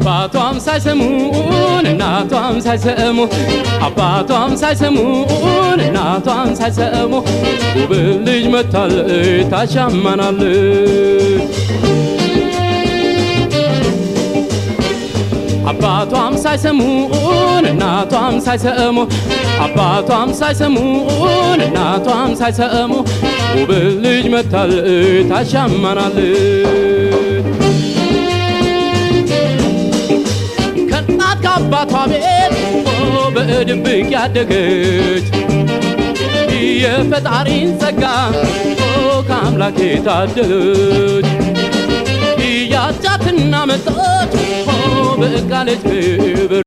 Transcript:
አባቷም ሳይሰሙን እናቷም ሳይሰሙ አባቷም ሳይሰሙን እናቷም ሳይሰሙ ውብ ልጅ መታለች ታሻማናለች አባቷም ሳይሰሙን እናቷም ሳይሰሙ አባቷም ሳይሰሙን እናቷም ሳይሰሙ ውብ ልጅ መታለች ታሻማናለች ከእናት ከአባቷ ቤት በድብቅ ያደገች የፈጣሪን ጸጋ ከአምላክ የታደለች ያጫትና መጣች በቃለች ክብር